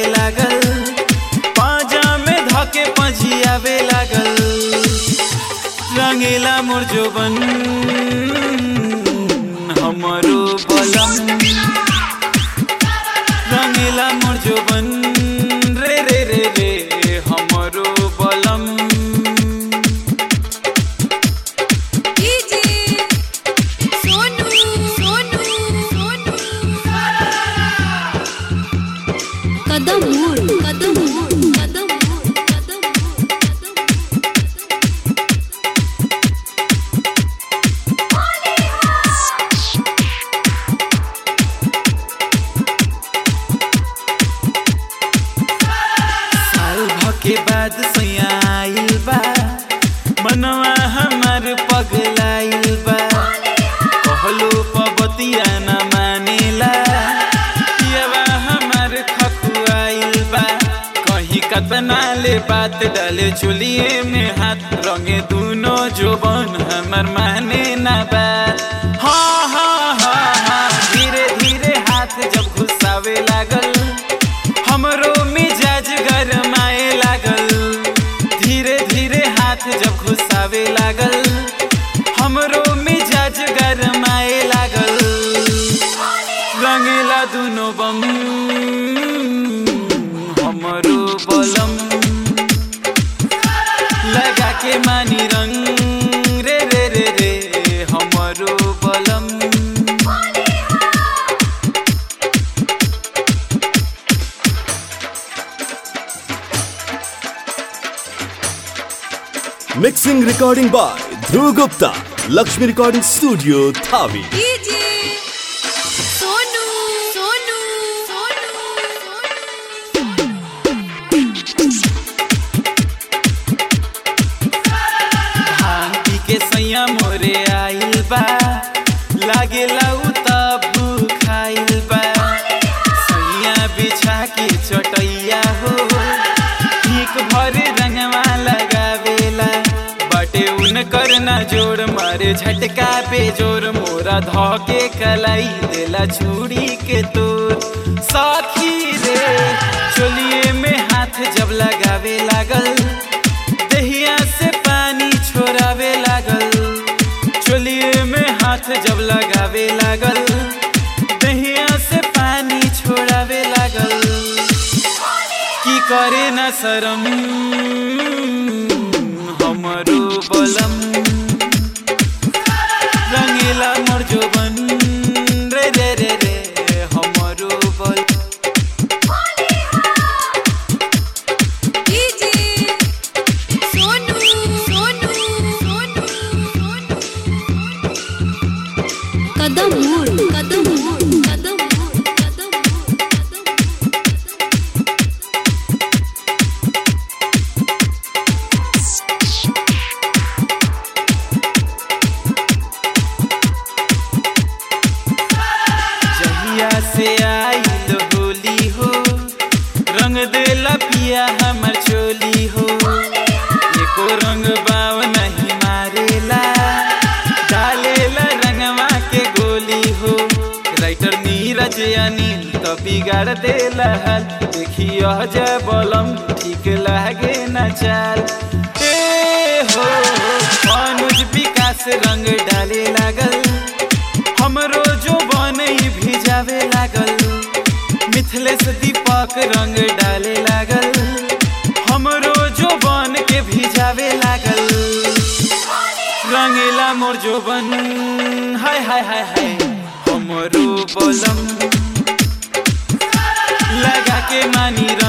लागल पाजा में धके पजियावे लागल रंगीला मोर जोबन हमरो बलम रंगीला मोर जोबन रे रे रे रे हमरो बलम डीजे सोनू सोनू सोनू कदम मोड़ कदम मोड़ कदम मोड़ कदम साल भके बाद सैया आइल बा मनवा हमार पगलाइल बा कहलो पबतिया न मानेला पियवा हमार खकुआइल बा कहीं कतना ले बात डाले चुलिए में हाथ रंगे दूनो जोबन हमार माने ना बात हाँ हाँ हाँ हाँ धीरे धीरे हाथ जब घुसावे लागल हमरो मिजाज गरमाए लागल धीरे धीरे हाथ जब घुसावे लागल हमरो मिजाज गरमाए लागल रंगेला दुनो बम हमरो बलम लगा के मानी रंग रे रे रे रे हमरो बलम Mixing recording by Dhruv Gupta, Lakshmi Recording Studio, Thavi. DJ Sonu Sonu Sonu धान पी के सैया मोरे आइल बा लागे लाऊ तब खाइल बा सैया बिछा के चटैया हो ठीक भर रंगवा लगावेला बटे उनकर ना जोर मारे झटका पे जोर मोरा ध के कलाई देला छुरी के तोर साथी रे चोलिए में हाथ जब लगावे लागल दहिया से पानी छोड़ावे लागल चोलिए में हाथ जब लगावे लागल दहिया से पानी छोड़ावे लागल की करे न शरम हमरो बलम रंगीला मोर जोबन रे रे रे रे हमरो बल डीजे सोनू सोनू सोनू कदम मोड़ कदम मोड़ कदम मोड़ कदम जहिया से आइल होली हो रंग देला पिया हमर चोली हो एको रंग बाव नहीं मारेला डालेला रंगवा के गोली हो राइटर नीरज अनिल तो बिगाड़ देला हाल देखियो जय बलम ठीक लागे न चाल ए हो अनुज विकास रंग डाले लागल हमरो जो बनई भिजावे लागल मिथिलेश दीपक रंग डाले लागल हमरो जो बन के भिजावे लागल रंगीला मोर जो बन हाय हाय हाय हाय हमरो बलम लगा के मानी